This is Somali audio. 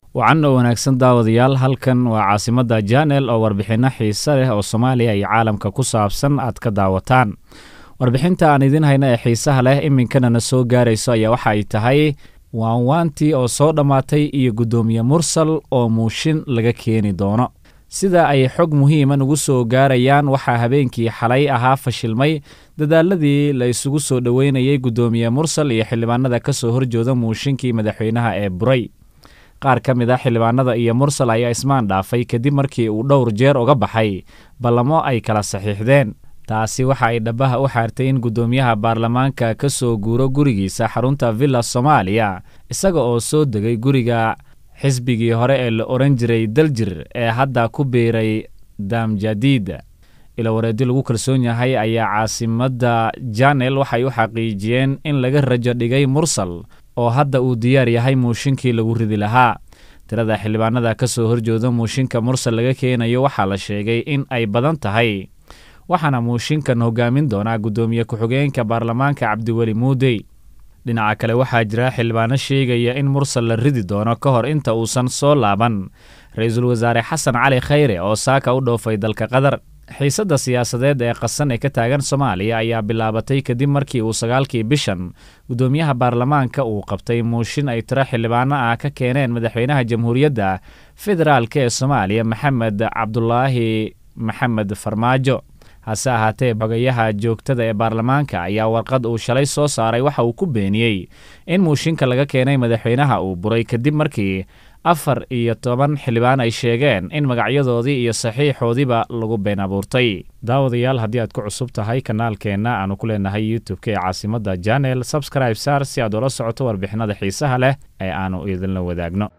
wacan oo wanaagsan daawadayaal halkan waa caasimadda janel oo warbixinno xiise leh oo soomaaliya iyo caalamka ku saabsan aad ka daawataan warbixinta aan idiin hayna ee xiisaha leh iminkanana soo gaarayso ayaa waxa ay tahay waanwaantii oo soo dhammaatay iyo guddoomiye mursal oo muushin laga keeni doono sida ay xog muhiima nugu soo gaarayaan waxaa habeenkii xalay ahaa fashilmay dadaaladii la isugu soo dhoweynayay guddoomiye mursal iyo xildhibaanada ka soo horjooda muushinkii madaxweynaha ee buray qaar ka mid a xildhibaanada iyo mursal ayaa ismaan dhaafay kadib markii uu dhowr jeer uga baxay ballamo ay kala saxiixdeen taasi waxa ay dhabaha u xaartay in guddoomiyaha baarlamaanka ka soo guuro gurigiisa xarunta villa soomaaliya isaga oo soo degay guriga xisbigii hore ee la odhan jiray daljir ee hadda ku biiray daamjadiid ilawareedi lagu kalsoon yahay ayaa caasimadda janel waxay u xaqiijiyeen in laga rajo dhigay mursal oo hadda uu diyaar yahay muushinkii lagu ridi lahaa tirada xildhibaanada ka soo horjooda muushinka mursal laga keenayo waxaa la sheegay in ay badan tahay waxaana muushinkan hogaamin doonaa guddoomiye ku-xigeenka baarlamaanka cabdiweli muudey dhinaca kale waxaa jira xildhibaano sheegaya in mursal la ridi doono ka hor inta uusan soo laaban ra-iisul wasaare xasan cali khayre oo saaka u dhoofay dalka qatar xiisadda siyaasadeed ee qasan ee ka taagan soomaaliya ayaa bilaabatay kadib markii uu sagaalkii bishan guddoomiyaha baarlamaanka uu qabtay muushin ay tiro xildhibaano ah ka keeneen madaxweynaha jamhuuriyadda federaalk ee soomaaliya maxamed cabdulaahi maxamed farmaajo hase ahaatee xogayaha joogtada ee baarlamaanka ayaa warqad uu shalay soo saaray waxa uu ku beeniyey in muushinka laga keenay madaxweynaha uu buray kadib markii afar iyo toban xildhibaan ay sheegeen in magacyadoodii iyo saxiixoodiiba lagu been abuurtay daawadayaal haddii aad ku cusub tahay kanaalkeenna aanu ku leenahay youtube-ka ee caasimadda janel sabscribe saar si aad ula socoto warbixinada xiisaha leh ee aanu idinla wadaagno